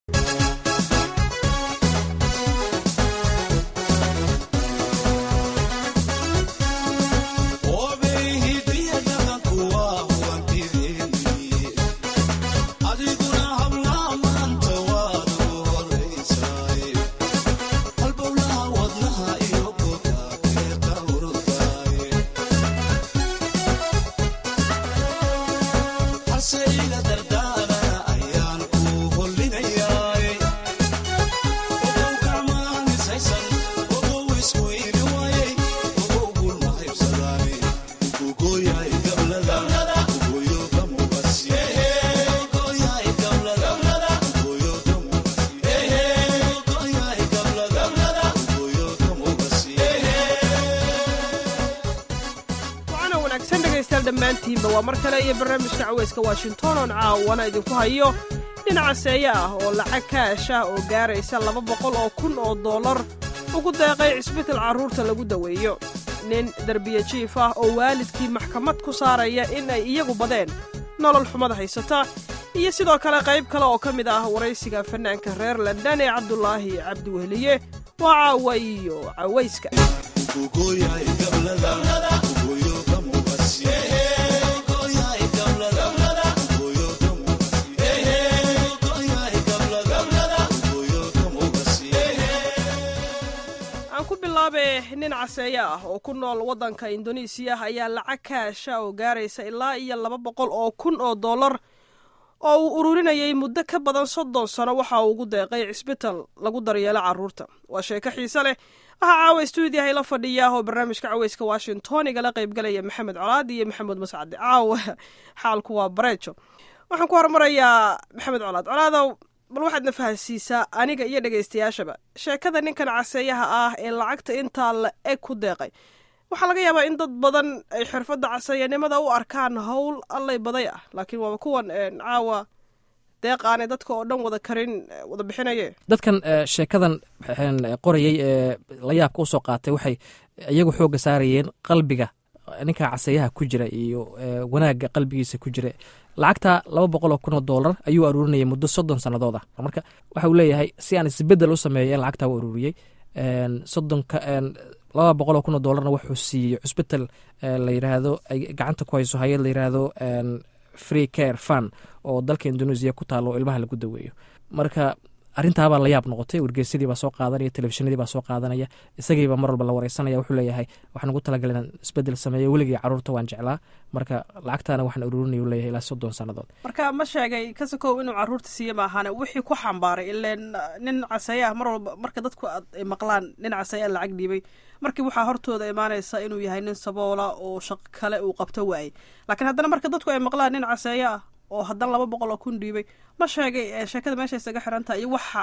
dhammaantiinba waa mar kale iyo barnaamijka caweyska washington oon caawana idinku hayo dhinaca seeye ah oo lacag kaash ah oo gaaraysa laba boqol oo kun oo dollar ugu deeqay cisbital carruurta lagu daweeyo nin derbiye jiif ah oo waalidkii maxkamad ku saaraya in ay iyagu badeen nolol xumada haysata iyo sidoo kale qayb kale oo ka mid ah waraysiga fanaanka reer london ee cabdulaahi cabdiwehliye waa caawa iyo cawayska aan ku bilaabe nin caseeye ah oo ku nool waddanka indonesiya ayaa lacag kaasha oo gaaraysa ilaa iyo laba boqol oo kun oo dollar oo uu ururinayay muddo ka badan soddon sano waxa uu ugu deeqay cisbital lagu daryeelo carruurta waa sheeko xiise leh waxaa caawa stuudiyaha ila fadhiya oo barnaamijka caweyska washington igala qaybgalaya maxamed colaad iyo maxamuud mascade caawa xaalku waa bareejo waxaan ku hormarayaa maxamed colaad colaadow bal waxaad na fahansiisaa aniga iyo dhegaystayaashaba sheekada ninkan caseeyaha ah ee lacagta intaa la eg ku deeqay waxaa laga yaabaa in dad badan ay xirfadda caseeyanimada u arkaan howl allay baday ah laakiin waaba kuwan caawa deeq aanay dadka oo dhan wada karin wada bixinaye dadkan sheekadan qorayay ee la yaabka usoo qaatay waxay iyagu xoogga saarayeen qalbiga ninka caseeyaha ku jira iyo wanaagga qalbigiisa ku jira lacagta laba boqol oo kun oo dollar ayuu aruurinayay muddo soddon sannadood ah marka waxa uu leeyahay si aan isbedel u sameeyo in lacagtaa u aruuriyey soddonka laba boqol oo kun oo dollarna wuxuu siiyey cusbital la yiraahdo ay gacanta ku hayso hay-ad la yiraahdo free care fun oo dalka indonesia ku taalo oo ilmaha lagu daweeyo marka arrintaabaa la yaab noqotay wargeysadii baa soo qaadanaya telefishinadii baa soo qaadanaya isagiiba mar walba la wareysanaya wuxuu leeyahay waxaan ugu talagalay inaan isbedel sameeyo weligii carruurta waan jeclaa marka lacagtaana waxaan ururinaya u leeyahay ilaa soddon sannadood marka ma sheegay kasakow inuu carruurta siiye maahaane wixii ku xambaaray ileen nin caseeye ah mar walba marka dadku ay maqlaan nin caseeyaa lacag dhiibay markii waxaa hortooda imaanaysa inuu yahay nin saboola oo shaqo kale uu qabto waayey laakiin haddana marka dadku ay maqlaan nin caseeye ah oo haddana laba boqol oo kun dhiibay ma sheegay sheekada meesha isaga xirantaha iyo waxa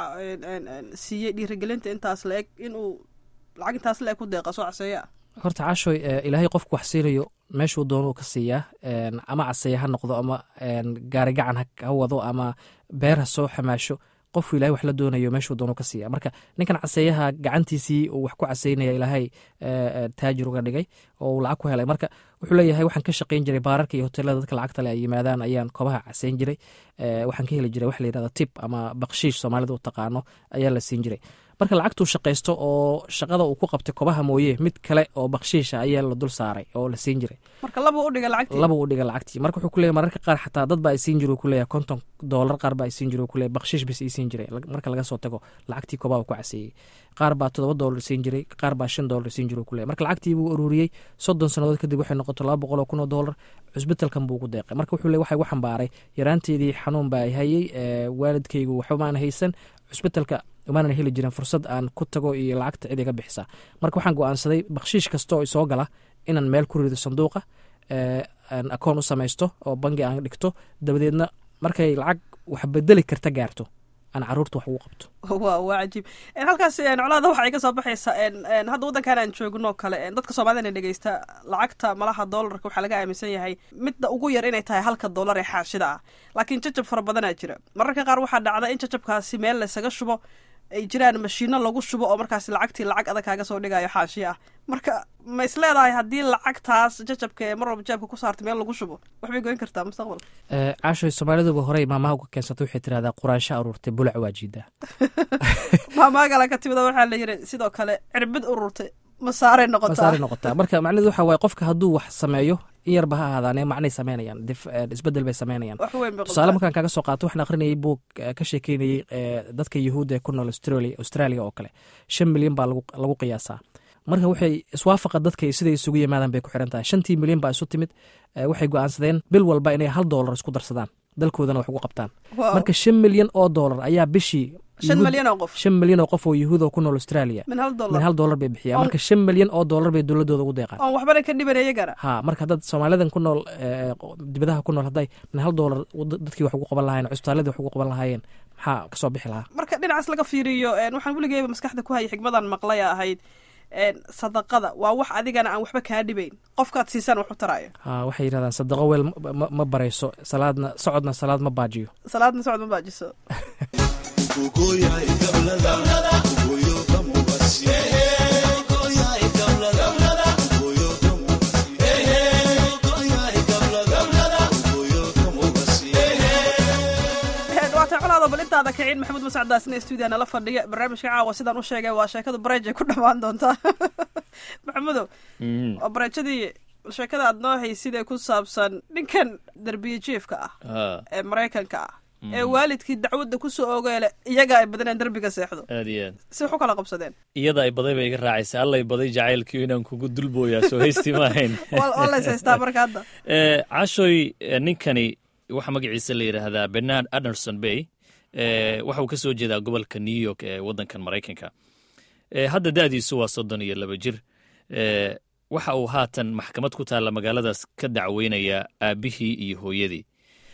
siiyey dhiirigelinta intaas la eg inuu lacag intaas la eg ku deeqa soo caseeye ah horta caashoy ilaahay qofku wax siinayo meeshuu doonuu ka siiyaa ama caseeye ha noqdo ama gaari gacan ha wado ama beer ha soo xamaasho qofku ilahay wax la doonayo meeshuu doonuu ka siiya marka ninkan caseeyaha gacantiisii uu wax ku caseynaya ilaahay taajir uga dhigay oo uu lacag ku helay marka wuxuu leeyahay waxaan ka shaqayn jiray baararka iyo hoteelada dadka lacagta le ay yimaadaan ayaan kobaha caseyn jiray waxaan ka heli jiray wax la yirahda tib ama bakshiish soomaalida u taqaano ayaa la siin jiray marka lacagtuu shaqaysto oo shaqada uu ku qabtay kobaha mooye mid kale oo bakshiisha ayaa la dul saaray oo la siin jiray marka laba u dhiga lacagtii laba u dhiga lacagtii marka wuxuu kuleeyahy mararka qaar xataa dad ba ay siin jira kuleeyahay konton doolar qaar ba ay siin jira kuleeyahy bakshiish bis ii siin jiray marka laga soo tago lacagtii kobaha uu ku caseeyey qaar baa toddoba doolar siin jiray qaar baa shan doolar siin jira kuleeyahy marka lacagtii buu aruuriyey soddon sannadood kadib waxay noqoto laba boqol oo kun oo doolar cusbitalkan buu ugu deeqay marka wuxuu le waxa igu xambaaray yaraanteedii xanuun baa hayey waalidkaygu waxba maana haysan cusbitalka umaanan heli jirin fursad aan ku tago iyo lacagta cid iga bixisa marka waxaan go-aansaday bakshiish kasta oo isoo gala inaan meel ku rido sanduuqa aan akoon u samaysto oo bangi aan dhigto dabadeedna markay lacag wax bedeli karta gaarto aan caruurta wax ugu qabto wa waa cajiib halkaas colaada waxa ay ka soo baxaysaa hadda waddankan aan joogno kale dadka soomaalida na dhegeysta lacagta malaha doolarka waxaa laga aaminsan yahay midda ugu yar inay tahay halka doolar ee xaashida ah laakiin jajab fara badanaa jira mararka qaar waxaa dhacda in jajabkaasi meel laysaga shubo ay jiraan mashiino lagu shubo oo markaas lacagtii lacag adag kaaga soo dhigayo xaashi ah marka ma is leedahay haddii lacagtaas jajabka ee mar walba jeebka ku saartay meel lagu shubo waxbay goyn kartaa mustaqbalka caashoy soomaaliduba horey maamaha uga keensatay waxay tirahdaa quraansho aruurtay bulac waa jiidaa maamaagala ka timida waxaa la yiri sidoo kale cirbid ururtay masaaray noqotaa masaaray noqotaa marka macnahedu waxa waaye qofka hadduu wax sameeyo in yarba ha ahaadaane macnay sameynayaan isbedel bay sameynayaan wax weyn bay tusaale markaan kaga soo qaato waxaan akhrinayay buug ka sheekeynayey dadka yuhuudda ee ku nool australia australia oo kale shan milyan baa lagu qiyaasaa marka waxay iswaafaqa dadka siday isugu yimaadaan bay ku xiran tahay shantii milyan baa isu timid waxay go-aansadeen bil walba inay hal doolar isku darsadaan dalkoodana wax ugu qabtaan marka shan milyan oo doolar ayaa bishii shan milyan oo qof shan milyan oo qof oo yuhuud oo ku nool australia min hal min dollar hal doolar bay bixiyaan marka shan milyan oo doolar bay dowladooda ugu deeqaan oon waxbana ka dhiban iyagana ha marka dad soomaalidan ku nool dibadaha ku nool hadday min hal doolar dadkii wax ugu qaban lahayen cusbitaaladii wax ugu qaban lahaayeen maxaa kasoo bixi lahaa marka dhinacaas laga fiiriyo waxaan weligeyba maskaxda ku hayay xigmadan maqlaya ahayd sadaqada waa wax adigana aan waxba kaa dhibayn qofkaad siisaan wax u taraayo ha waxay yidhahdaan sadaqo weel ma barayso salaadna socodna salaad ma baajiyo salaadna socod ma baajiso waatay colaado bal intaada kicin maxamuud masacdaasina stuudiya nala fadhiya barnaamijka caawa sidaan u sheegay waa sheekada bareejay ku dhammaan doontaa maxamudow waa bareejadii sheekada aad noo haysid ee ku saabsan ninkan derbiye jiefka ah ee maraykanka ah ee waalidkii dacwadda kusoo ogeele iyaga ay badaneen derbiga seexdo aad iyo aad si wax u kala qabsadeen iyada ay baday bay iga raacaysa allay baday jacaylkiio inaan kugu dulbooyaa soo haystii ma ahayn waa lays haystaa marka hadda cashoy ninkani waxaa magaciisa la yidhaahdaa bernard anderson bay waxa uu ka soo jeedaa gobolka new york ee waddankan maraykanka hadda da'diisu waa soddon iyo laba jir waxa uu haatan maxkamad ku taalla magaaladaas ka dacweynayaa aabbihii iyo hooyadii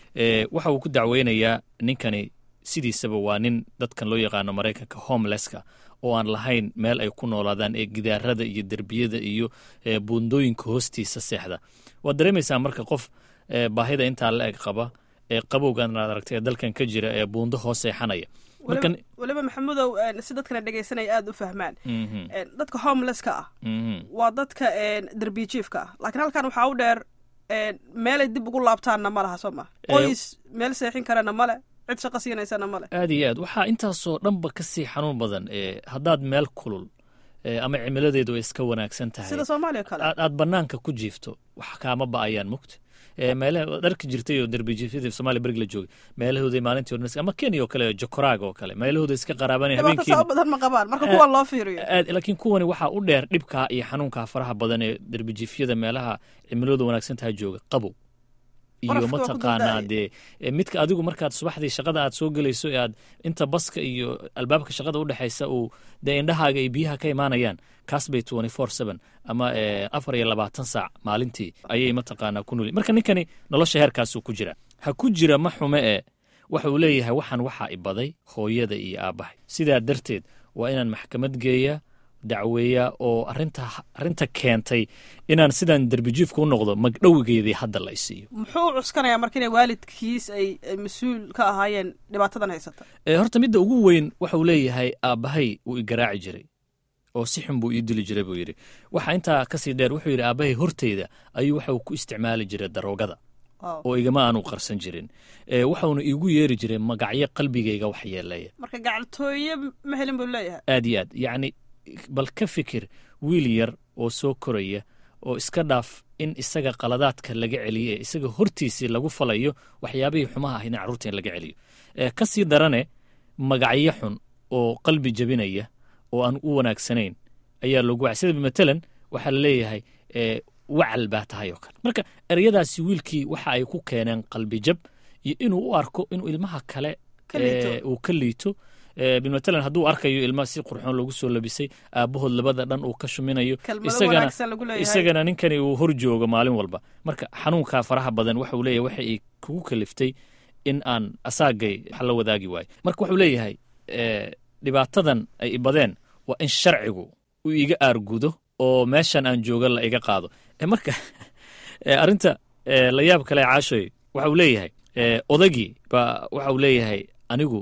waxa uu ku dacweynayaa ninkani sidiisaba waa nin dadkan loo yaqaano maraykanka homelesska oo aan lahayn meel ay ku noolaadaan ee gidaarada iyo derbiyada iyo buundooyinka hoostiisa seexda waad dareemaysaa marka qof baahida intaa la eg qaba ee qabowgan aad aragtay ee dalkan ka jira ee buundo hoos seexanaya weliba maxamudow si dadkana dhegaysanaya aada u fahmaan dadka homelesska ah waa dadka derbiye jiefka ah laakiin halkan waxaa u dheer meelay dib ugu laabtaanna ma laha soo ma qoys meel seexin karana male cid shaqo siinaysana male aad iyo aad waxaa intaasoo dhanba ka sii xanuun badan haddaad meel kulul ama cimiladeedu ay iska wanaagsan tahay sida soomaaliya kale aad banaanka ku jiifto wax kaama ba'ayaan mugta meelaha dharka jirtay oo derbijiifyada soomaaliya berig la joogay meelahooda maalintii hore ama kenya oo kale jokoraag oo kale meelahooda iska qaraabanay habeenkii dhibaato badan ma qabaan marka kuwan loo fiiriyo aad laakiin kuwani waxaa u dheer dhibkaa iyo xanuunkaa faraha badan ee derbijiifyada meelaha cimilooda wanaagsan tahay jooga qabow iyo mataqaanaa dee midka adigu markaad subaxdii shaqada aad soo gelayso ee aad inta baska iyo albaabka shaqada udhexaysa uu dee indhahaaga iyo biyaha ka imaanayaan kaas bay ama afar iyo labaatan saac maalintii ayay mataqaanaa ku nuli marka ninkani nolosha heerkaasuu ku jira ha ku jira ma xume e waxa uu leeyahay waxaan waxaa ibaday hooyada iyo aabbahay sidaa darteed waa inaan maxkamad geeyaa dacweeyaa oo arrinta keentay inaan sidaan derbijiifka u noqdo magdhowigeedii hadda la isiiyo muxuu u cuskanayaa marka inay waalidkiis ay mas-uul ka ahaayeen dhibaatadan haysata horta midda ugu weyn waxa uu leeyahay aabbahay wuu igaraaci jiray oo si xun buu ii dili jiray buu yidhi waxa intaa kasii dheer wuxuu yidhi aabbahay horteyda ayuu waxa uu ku isticmaali jiray daroogada oo igama aanu qarsan jirin waxauna iigu yeeri jiray magacyo qalbigayga wax yeeleeya marka gacaltooye ma helin buu leeyahay aad iyo aad yacni bal ka fikir wiil yar oo soo koraya oo iska dhaaf in isaga qaladaadka laga celiyo ee isaga hortiisii lagu falayo waxyaabihii xumaha ahayd in carruurta in laga celiyo ka sii darane magacyo xun oo qalbi jebinaya oo aan u wanaagsanayn ayaa loogu wacay sida matalan waxaa la leeyahay wacal baa tahay oo kale marka ereyadaasi wiilkii waxa ay ku keeneen qalbi jab iyo inuu u arko inuu ilmaha kale uu ka liito bilmatalan hadduu arkayo ilma si qurxoon loogu soo labisay aabbahood labada dhan uu ka shuminayo isagana ninkani uu hor joogo maalin walba marka xanuunkaa faraha badan waxa uu leeyahay waxa ay kugu kaliftay in aan asaagay wax la wadaagi waayo marka wuxuu leeyahay dhibaatadan ay ibadeen waa in sharcigu uu iga aargudo oo meeshan aan jooga la iga qaado marka arrinta la yaab kale caashoy waxa uu leeyahay odagii ba waxa uu leeyahay anigu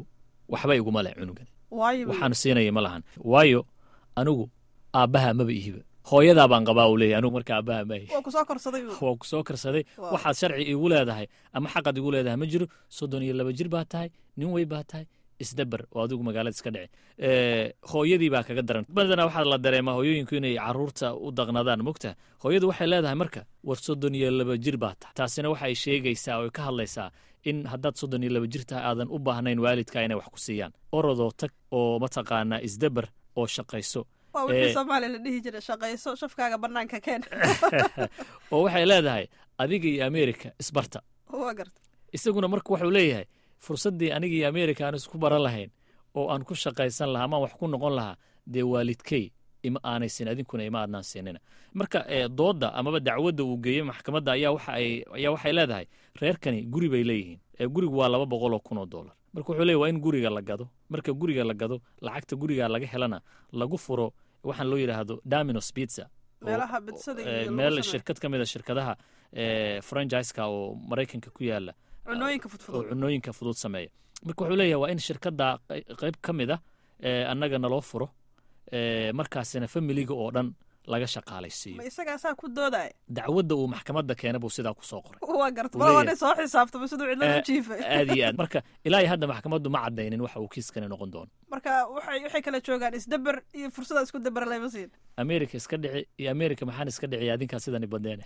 waxba iguma leh cunugan waayo waxaan siinaya ma lahan waayo anigu aabbaha maba ihiba hooyadaa baan qabaa uu leeyahy anigu marka aabbaha ma ihi waa ku soo korsaday waa ku soo karsaday Wow. waxaad sharci igu leedahay ama xaqad igu leedahay ma jiro soddon iyo laba jir baa tahay nin wey baa tahay isdabar oo adigu magaalada iska dhici Eh, hooyadii baa kaga daran badanaa waxaa la dareemaa hooyooyinku inay caruurta u daqnadaan mogta hooyadu waxay leedahay marka war soddon iyo laba jir baa tahay taasina waxay sheegaysaa oo ka hadlaysaa in haddaad soddon iyo laba jir tahay aadan u baahnayn waalidka inay wax ku siiyaan orodoo tag oo mataqaanaa isdabar oo shaqayso waa wixii Eh. soomaaliya la dhihi jiray shaqayso shafkaaga banaanka keen oo waxay leedahay adiga iyo ameerika isbarta waa garta isaguna marka wuxuu leeyahay fursaddii aniga iyo ameerika aan isku baran lahayn oo aan ku shaqaysan lahaa amaan wax ku noqon lahaa dee waalidkey ima aanay siin adinkuna ima aadnaan siinina marka eh, doodda amaba dacwadda uu geeyey maxkamadda ayaa waxa ay ayaa waxay leedahay reerkani guri bay leeyihiin ee gurigu waa laba boqol oo kun oo dollar marka wuxuu leeyahy waa in guriga la gado marka guriga la gado lacagta guriga laga helana lagu furo waxaan loo yidhaahdo dominos pizza oo- meelaha bidsada eh, iyo lagu meel sameeyo. shirkad ka mid a shirkadaha eh, franchiska oo maraykanka ku yaala cunooyinka oo fudfudud cunooyinka fudud sameeya marka wuxuu leeyahay waa in shirkadda qey- qayb ka mid a ee annaga naloo furo ee markaasina familiga oo dhan laga shaqaalaysiiyo ma isagaasaa ku doodaya dacwadda uu maxkamadda keena buu sidaa ku soo qoray waa garta Uu mal waa leeyahay. nin soo xisaabtama siduu cidlada Eh, u jiifay aad iyo aad marka ilaa iyo hadda maxkamaddu ma caddaynin waxa uu kiiskani noqon doono marka waxay waxay kala joogaan isdaber iyo fursada isku daber lama siin ameerika iska dhici iyo ameerika maxaan iska dhiciya adinkaa sidani badeene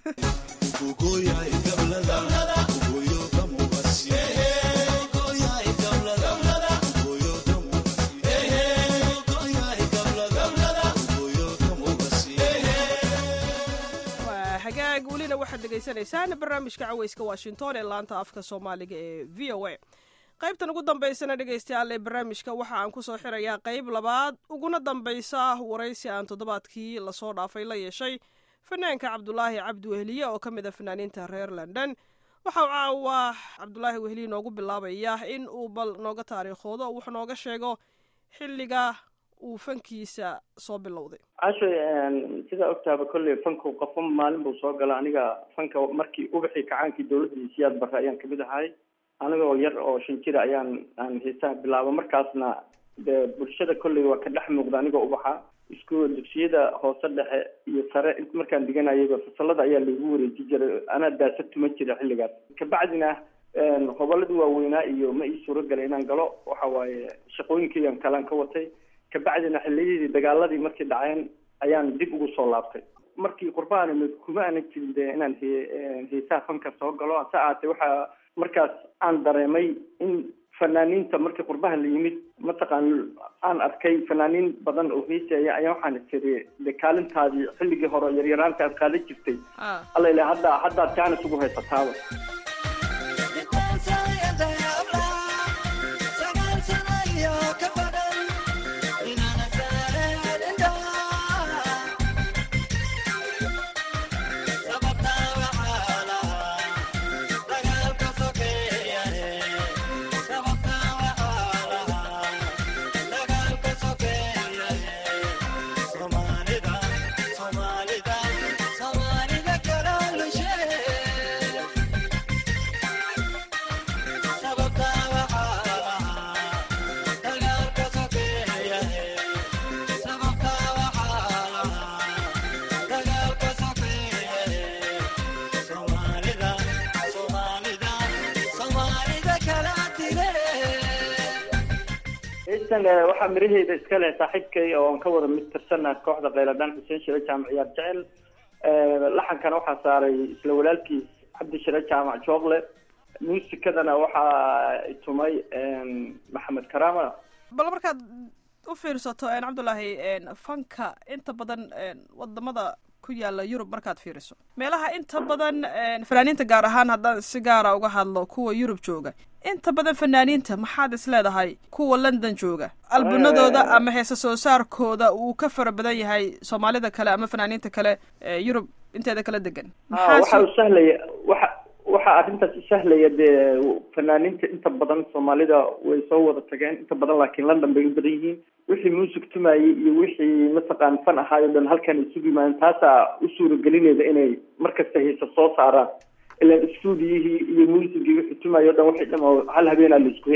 waa hagaag welina waxaad dhegaysanaysaan barnaamijka caweyska washington ee laanta afka soomaaliga ee v o a qaybtan ugu dambaysana dhegaystayaal ee barnaamijka waxa aan kusoo xirayaa qayb labaad uguna dambaysa waraysi aan toddobaadkii lasoo dhaafay la yeeshay fanaanka cabdulaahi cabdi weheliye oo ka mid a fanaaniinta reer london waxa uu caawa cabdulaahi weheliye noogu bilaabaya in uu bal nooga taariikhoodo oo wuxuu nooga sheego xilliga uu fankiisa soo bilowday casho sidaa ogtaaba kolley fanku qofo maalin buu soo gala aniga fanka markii ubaxii kacaankii dawladda siyaad barre ayaan kamid ahay anigoo yar oo shan jira ayaan aan heesaha bilaaba markaasna dee bulshada kolley waa ka dhex muuqda anigoo ubaxa isku dugsiyada hoose dhexe iyo sare markaan diganayaba fasalada ayaa lagu wareeji jiray anaa daasad tuma jira xilligaas kabacdina hobolladii waaweynaa iyo ma ii suuro galay inaan galo waxa waaye shaqooyinkaygan kalaan ka watay kabacdina xilliyadii dagaaladii markay dhaceen ayaan dib ugu soo laabtay markii qurbahan kuma aanan jirin de inaan he heesaha fanka soo galo hase ahaatee waxaa markaas aan dareemay in fanaaniinta markii qurbaha la yimid mataqaan aan arkay fanaaniin badan oo heesaya ayaa waxaan tiri de kaalintaadii xilligii hore yaryaraanta aad qaadan jirtay alla ilaha hadda haddaad jaanis ugu haysataaba heestan waxaa miraheeda iska leh saaxiibkay oo aan ka wada mid tirsana kooxda kheyladaan xuseen shire jaamac ciyaar jecel laxankana waxaa saaray isla walaalkiis cabdi shire jaamac joogle muusikadana waxaa tumay maxamed karama bal markaad u fiirsato cabdullaahi fanka inta badan wadamada ku yaala yurub markaad fiiriso meelaha inta badan fanaaniinta gaar ahaan haddaan si gaara uga hadlo kuwa yurub jooga inta badan fanaaniinta maxaad is leedahay kuwa london jooga albunadooda ama heese soo saarkooda uu ka fara badan yahay soomaalida kale ama fanaaniinta kale ee yurub inteeda kala degan waxa u sahlaya waxa waxaa arrintaas sahlaya dee fanaaniinta inta badan soomaalida way soo wada tageen inta badan laakiin london bay u badan yihiin wixii muusig tumayey iyo wixii mataqaan fan ahaayo dhan halkan isugu yimaadeen taasaa u suuragelinayda inay markasta heesa soo saaraan ilan stuudiyihii iyo muusigii wixii tumayo o dhan waxay dham hal habeenaa la isku helaya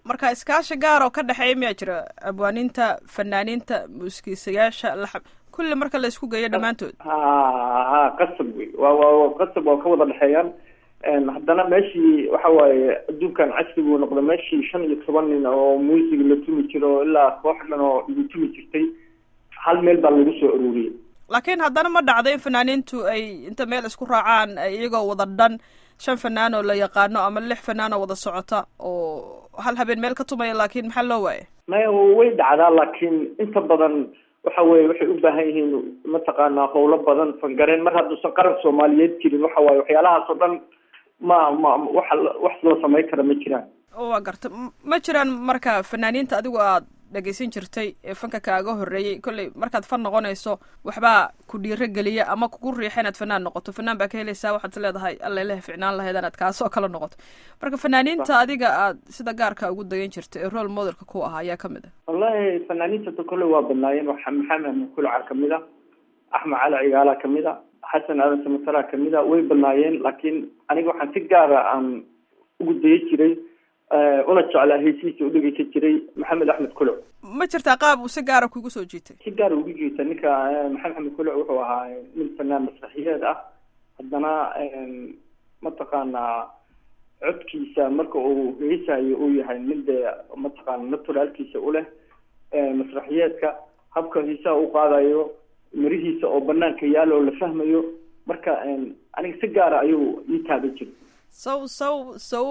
marka iskaashi gaar oo ka dhexeeya miyaa jira abwaaniinta fanaaniinta muuskiisayaasha laxab kulli marka la isku geeyo dhammaantood ha ha qasab wey waa waa qasab waa ka wada dhexeeyaan haddana meeshii waxa waaye adduunkan casrigu noqda meeshii shan iyo toban nin oo muusig la tumi jiro ilaa koox dhan oo lagu tumi jirtay hal meel baa lagu soo aruuriyey laakiin haddana ma dhacdo in fanaaniintu ay inta meel isku raacaan ay iyagoo wada dhan shan fanaan oo la yaqaano ama lix fanaan oo wada socota oo hal habeen meel ka tumaya laakiin maxaa loo waaya maya way dhacdaa laakiin inta badan waxa weye waxay u baahan yihiin mataqaanaa howlo badan fangareen mar hadduusan qaran soomaaliyeed jirin waxa waaye waxyaalahaas oo dhan ma ma wax wax loo samayn kara ma jiraan waa garta ma jiraan marka fanaaniinta adigu aad dhegeysan jirtay ee fanka kaaga horreeyey kolley markaad fan noqonayso waxbaa ku dhiiro geliya ama kugu riixa inaad fanaan noqoto fanaan baa ka helaysaa waxaad is leedahay allailaha ficnaan lahayd inaad kaasoo kale noqoto marka fanaaniinta adiga aad sida gaarka ugu dayan jirtay ee role modelka ku ahaa ayaa kamid ah wallahi fanaaniinta kolley waa badnaayeen waxa maxamed kulaca kamid a axmed cali cigaala kamid a xasan aadan samatara kamid a way badnaayeen laakiin aniga waxaan si gaara aan ugu daya jiray una jeclaa heysihiisa udhegeysan jiray maxamed axmed kuluc ma jirtaa qaab uu si gaara kugu soo jiitay si gaara ugu jiita ninka maxamed axmed kuluc wuxuu ahaa nin fanaan masraxiyeed ah haddana mataqaanaa codkiisa marka uu heesayo uu yahay mid dee mataqaana naturaalkiisa u leh masraxiyeedka habka heesaha u qaadayo mirihiisa oo banaanka yaalo oo la fahmayo marka aniga si gaara ayuu ii taaban jiray saw saw saw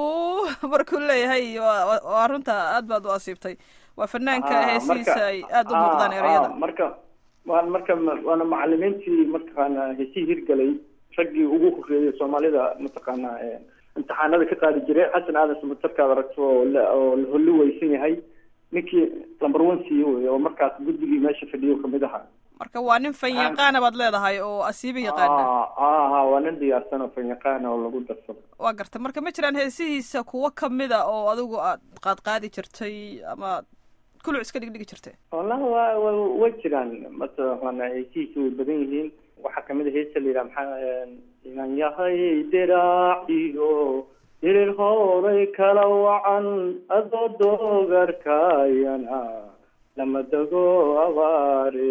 markuu leeyahay waa runta aad baad u asiibtay waa fanaanka heesihiisa ay aada u muuqdaan ereyada marka waa marka waana macalimiintii mataqaana heesihii hirgalay raggii ugu horeeyay soomaalida mataqaana imtixaanada ka qaadi jiray xasan aadan samatarkaad aragto oo oo la holli weysan yahay ninkii number one siiye wey oo markaas guddigii meesha fadhiyo kamid ahaa marka waa nin fan yaqaana baad leedahay oo asiiba yaqaana ha ha waa nin diyaarsan oo fan yaqaana oo lagu darsado waa garta marka ma jiraan heesihiisa kuwo kamida oo adigu aad qaadqaadi jirtay ama kuluc iska dhigdhigi jirtay wallahi wa wa way jiraan mataqaana heesihiisa way badan yihiin waxaa kamid a heesa la yidhaha maxaa inan yahay diraaciyo dirir horay kala wacan adoo doogarkayana lama dego abaare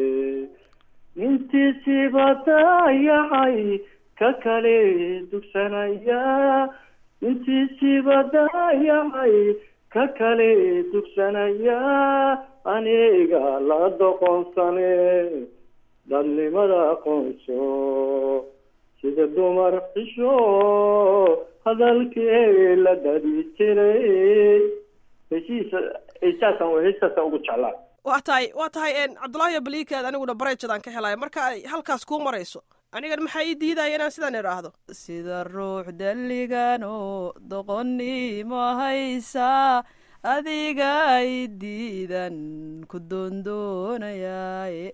nintiisiba daayacay ka kale dugsanaya nintiisiba daayacay ka kale dugsanaya aniga la doqonsane dadnimada aqoonso sida dumar xisho hadalkii la dhadi jiray heshiisa heesaasaan heesaasaan ugu jeclaa waa tahay waa tahay cabdullaahi balikaad aniguna barejadaan ka helaya marka ay halkaas kuu marayso anigan maxaa ii diidaya inaan sidaan idhaahdo sida ruux dalligan oo doqonnimo haysa adiga ay diidan ku doondoonayaa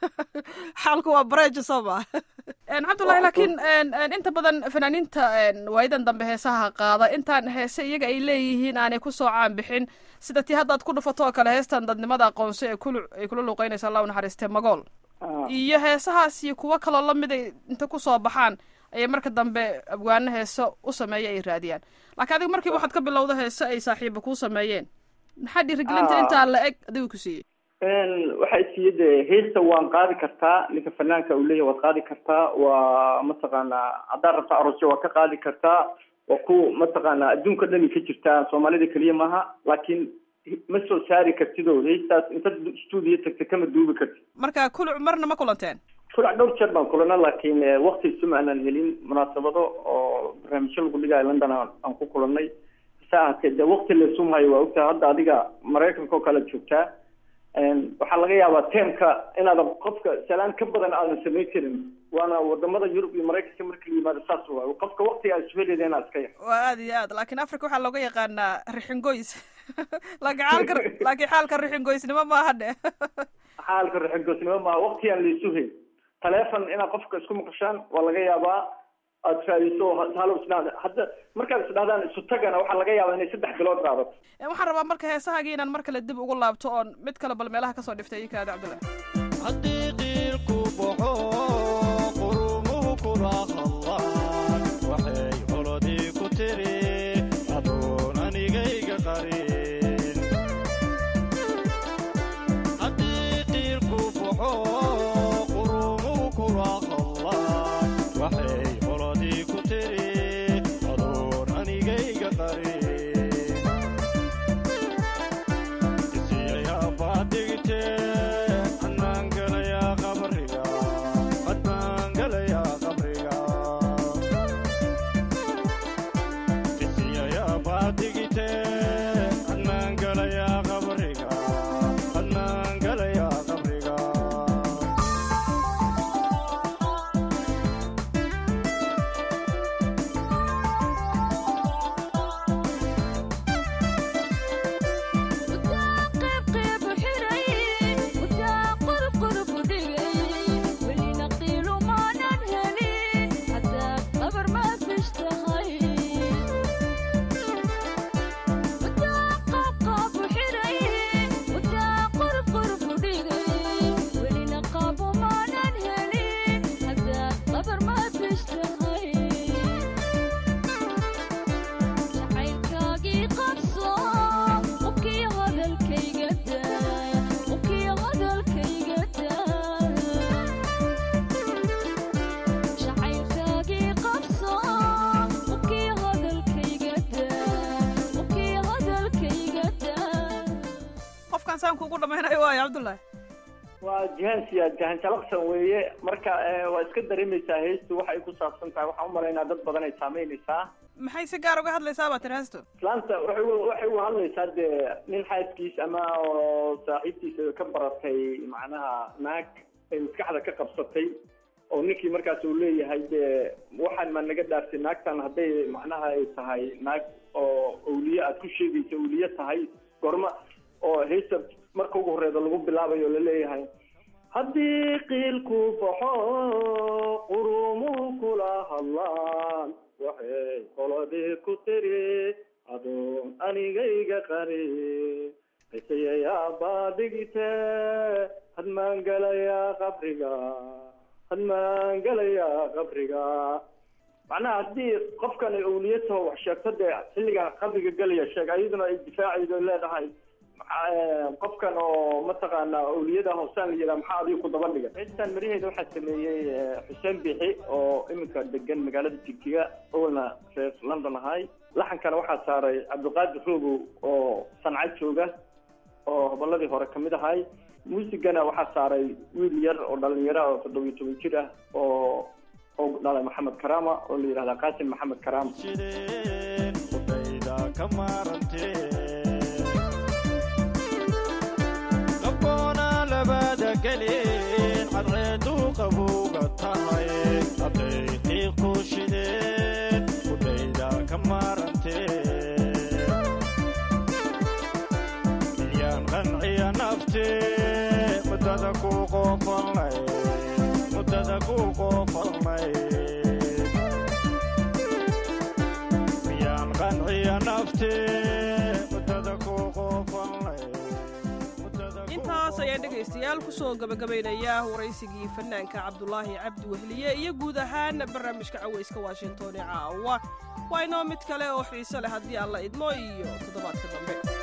xaalku waa bareja soo maa cabdullahi laakiin inta badan fanaaniinta waayadan dambe heesaha qaada intaan heese iyaga ay leeyihiin aanay kusoo caan bixin sida tii haddaad ku dhufato oo kale heestan dadnimada aqoonso ee kulu ay kula luuqeynaysa allah u naxariistee magool iyo heesahaas iyo kuwo kaloo lamid ay inta kusoo baxaan ayay marka dambe abwaano heese u sameeya ay raadiyaan laakiin adiga markiiba waxaad ka bilowda heese ay saaxiiba kuu sameeyeen maxaa dhiirigelinta intaa la eg adigu ku siiyey waxay siiye de heesta waan qaadi kartaa ninka fanaanka uu leeyahay waad qaadi kartaa waa mataqaanaa haddaad rabta aroosyo waad ka qaadi kartaa waa ku mataqaanaa adduunka dhani ka jirtaa soomaalida keliya maaha laakiin ma soo saari kartid oo heestaas inta stuudiyo tagta kama duubi kartid marka kuluc marna ma kulanteen kulac dhowr jeer baan kulana laakiin wakti isuma aanan helin munaasabado oo barnaamijyo lagu dhigayo london aan ku kulanay sa ahatee de wakti laisumhayo waa ogtaha hadda adiga maraykanka oo kale joogtaa waxaa laga yaabaa teemka inaadan qofka salaan ka badan aadan samayn karin waana wadamada yurub iyo maraykanka marka la yimaado saas waayo qofka waktiga aad isbeleeda inaad iska yar waa aad iyo aad laakiin africa waxaa looga yaqaanaa rixingoys laakiin xaalka laakiin xaalka rixingoysnimo maaha dhe xaalka rixingoysnimo maaha waktigaan la isu hayn taleefon inaad qofka isku maqashaan waa laga yaabaa aad raadiso halo isdhahda hadda markaad isdhahdaan isu tagana waxaa laga yaabaa inay saddex bilood qaadato waxaan rabaa marka heesahagii inaan mar kale dib ugu laabto oon mid kale bal meelaha kasoo dhiftay ii kaada cabdillah haddii qiilku baxo qurumuhu kula hadlaan waxay olodii ku tiri adoon anigayga qari qofkan saan kuugu dhamaynayo waayo cabdullaahi waa jihaan siyaad jahan jalaqsan weeye marka waa iska dareemaysaa heestu waxay ku saabsan tahay waxaan umalaynaa dad badan ay saameynaysaa maxay si gaar uga hadlaysaa baa tiri heestu islaanta waxay waxay u hadlaysaa dee nin xaaskiis ama oo saaxiibtiisa ka baratay macnaha naag ay maskaxda ka qabsatay oo ninkii markaas uu leeyahay dee waxaan ma naga dhaartay naagtan hadday macnaha ay tahay naag oo awliye aad ku sheegaysa awliye tahay gorma oo heesta marka ugu horreeda lagu bilaabayo laleeyahay haddii qiilku baxo qurumuhu kula hadlaan waxay qoladii ku tiri adoon anigayga qari qisayayaabaa dhigite hadmaan galayaa qabriga hadmaan galayaa qabriga macnaha haddii qofkan ay awliye taho wax sheegto dee xilliga qabriga gelaya sheeg ayaduna ay difaacaydo leedahay qofkan oo mataqaanaa awliyada hoosaan la yidhaha maxaa adiga ku daba dhiga heestan maraheeda waxaa sameeyey xuseen bixi oo iminka degan magaalada jigjiga owalna reer london ahay laxankana waxaa saaray cabdiqaadir roogow oo sanca jooga oo hobolladii hore kamid ahay muusigana waxaa saaray wiil yar oo dhalinyaro oo toddobiyo toban jir ah oo oo dhalay maxamed karaama oo la yidhahda qaasim maxamed karaama jideen qudhayda ka maarantee qabboona labada gelin cadceedu qabowga tahay hadday qiiq ku shideen qudhayda ka maarantee milyaan qanciya naftee muddada ku qoofalnay muddada ku qoofalnay miyaan qanciya naftee muddada ku qoofalnay muddada ku intaas ayaan dhegaystayaal kusoo gabagabaynaya waraysigii fanaanka cabdulaahi cabdi wehliye iyo guud ahaan barnaamijka cawayska washington ee caawa waa inoo mid kale oo xiise leh haddii alla idmo iyo toddobaadka dambe